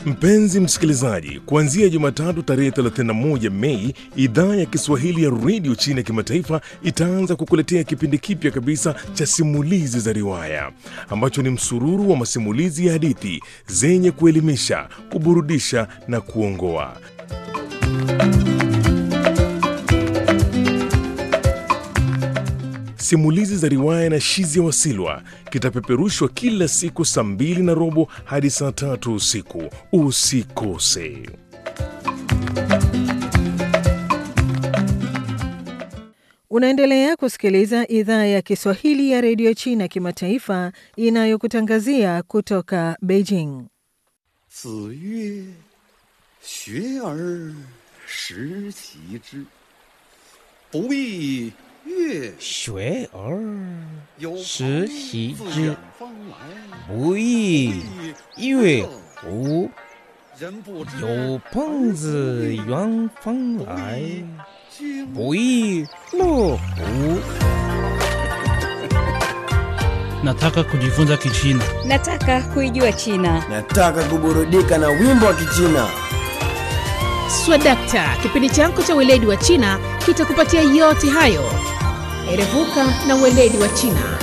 Mpenzi msikilizaji, kuanzia Jumatatu tarehe 31 Mei, idhaa ya Kiswahili ya redio China ya kimataifa itaanza kukuletea kipindi kipya kabisa cha simulizi za riwaya ambacho ni msururu wa masimulizi ya hadithi zenye kuelimisha, kuburudisha na kuongoa. Simulizi za riwaya na Shizi ya Wasilwa kitapeperushwa kila siku saa mbili na robo hadi saa tatu usiku. Usikose. Unaendelea kusikiliza idhaa ya Kiswahili ya redio China kimataifa inayokutangazia kutoka Beijing. 子曰：“学而时齐之，不亦乐学而有时朋习自之远方来， 不亦乐乎？ 人不知有朋自远方来， 君不亦乐乎？ Nataka kujifunza Kichina. Nataka kuijua China. Nataka kuburudika na wimbo wa Kichina. Swadakta, kipindi chako cha weledi wa China kitakupatia yote hayo. Erevuka na weledi wa China.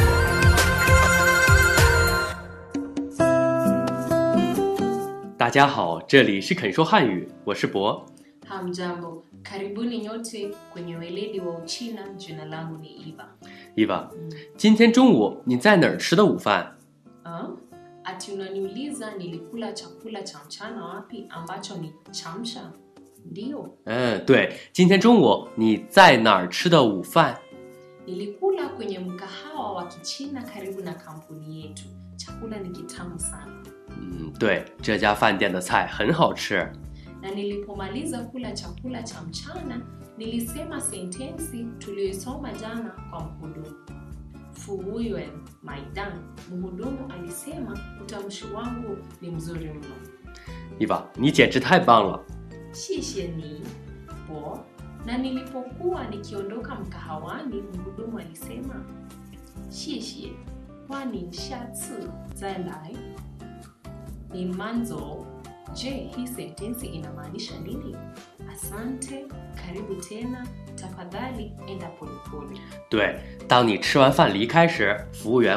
大家好，这里是肯说汉语，我是博。 Hamjambo, karibuni nyote kwenye weledi wa Uchina. Jina langu ni Eva. Eva，今天中午你在哪儿吃的午饭？ Ah, ati unaniuliza nilikula chakula cha mchana wapi ambacho ni chamsha? Ndiyo, 嗯，对，今天中午你在哪儿吃的午饭？ nilikula kwenye mkahawa wa Kichina karibu na kampuni yetu. Chakula ni kitamu sana, 嗯，对，这家饭店的菜很好吃。 na nilipomaliza kula chakula cha mchana nilisema sentensi tuliyoisoma jana kwa mhudumu. Fuyuan Maidan, mhudumu alisema utamshi wangu ni mzuri mno. Eva，你简直太棒了！ 谢谢你bo. Na nilipokuwa nikiondoka mkahawani, mhudumu alisema shishie, kwani shatsu zalai ni manzo. Je, hii sentensi inamaanisha nini? Asante, karibu tena, tafadhali enda polepole. 对，当你吃完饭离开时，服务员